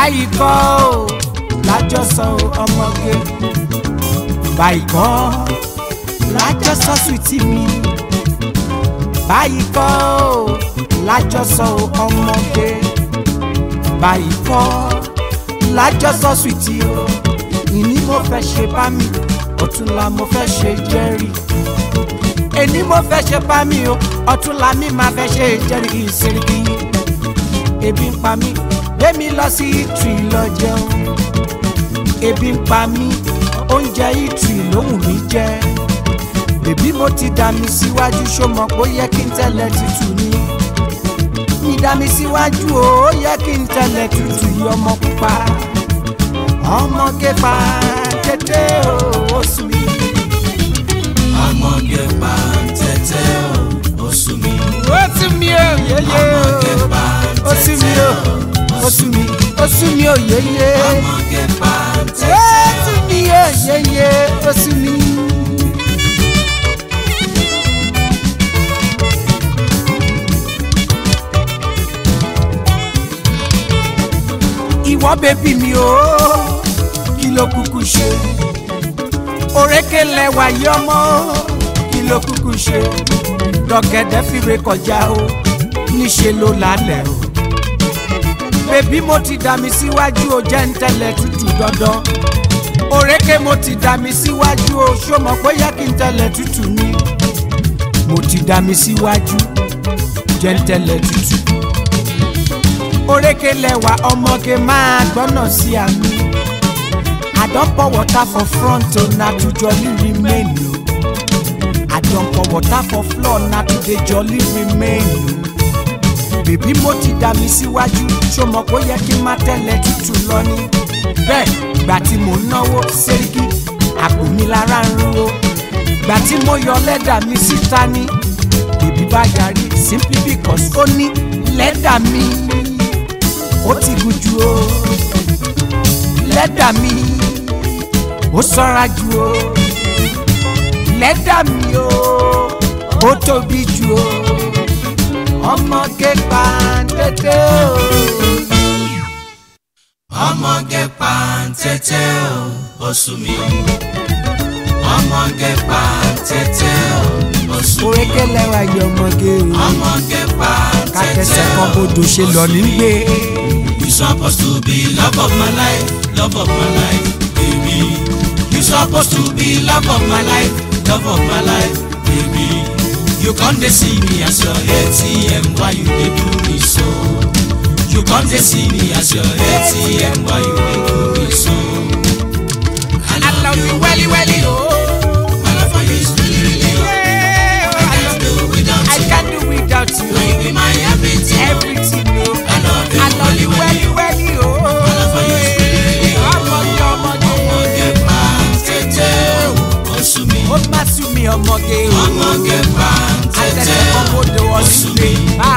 báyìí kọ́ ò lájọsọ ọmọge báyìí kọ́ lájọsọ sùtì mi báyìí kọ́ ò lájọsọ ọmọge báyìí kọ́ lájọsọ sùtì o ìní mo fẹ́ ṣe bá mi ọ̀túnla mo fẹ́ ṣe jẹ́rìí èní mo fẹ́ ṣe bá mi o ọ̀túnla mi máa fẹ́ ṣe jẹ́rìí ìsirikì ebi ń pa mí gbémi lọ sí ìtì lọ jẹun ebi ń pa mí oúnjẹ ìtì lóhùn mi jẹ bèbí mo ti dà mí síwájú ṣó mọ̀ pé ó yẹ kí n tẹ́lẹ̀ tútù ni mi dà mí síwájú o ó yẹ kí n tẹ́lẹ̀ tútù yí ọmọ pupa ọmọge pa tètè o ó sùn mí. ọmọge pàǹtẹ́tẹ́ o ó sú mi. ó sùn mí o yéyé ọmọge o ó sùn mí o ó sùn mí ó sùn mí o yéyé ọmọge ó pàǹtẹ́tẹ́ sùn mí o yéyé ó sùn mí. ìwọ bèbí mi o kí ló kúkú ṣe òrékè lẹwà yí ọmọ kí ló kúkú ṣe dọ̀gẹ̀dẹ̀ fìrè kọjá o níṣe ló lálẹ́ o bèbí mo ti dà mí síwájú o jẹ́ ń tẹ́lẹ̀ tútù dandan òrékè mo ti dà mí síwájú o ṣó mọ̀ pé yẹ kí n tẹ́lẹ̀ tútù ni mo ti dà mí síwájú jẹ́ ń tẹ́lẹ̀ tútù òrékè lẹwà ọmọge máa gbọ́nà sí àmì I don pour water for front o na to jolly remain o I don pour water for floor na to dey jolly remain o bèbí mo ti dà mí síwájú ṣó mọ̀ pé ó yẹ kí n má tẹ̀lé tútù lọ ni bẹ́ẹ̀ gbà tí mò ń náwó sẹ́ríkì àpò mi lára ń ro gbà tí mo yọ lẹ́dà mi síta ní bèbí bá yarí simply because ó ní lẹ́dà mi ó ti gùn jù o lẹ́dà mi ó sanra jù o lẹ́dà mi o ó tóbi jù o ọmọge pàǹtẹ́tẹ́ o. ọmọge pàǹtẹ́tẹ́ o ó sú mi. ọmọge pàǹtẹ́tẹ́ o ó sú mi. òrékè lẹ́wà yọ ọmọge o ọmọge kàtẹ́sẹ̀ pàǹtẹ́tẹ́ kan o bodò ṣe lọ ní gbé. You supposed to be love of my life, love of my life, baby. You supposed to be love of my life, love of my life, baby. You come to see me as your ATM, why you dey do me so? You come to see me as your ATM, why you dey do me so? I love you welly welly o. My love for you is really, really low. I can't do without I you. can't do without you. You be my everything. Everything o. I love you, I love you welly welly o. My love for you is really, really low. ọmọge ọmọge. Ọmọge pàǹtẹ́tẹ́ o, ó sú mi. ó má sú mi ọmọge o. ọmọge àtẹ̀sẹ̀ kan pàǹtẹ́tẹ́ bodò ó sú mi. ọ̀sùn mi.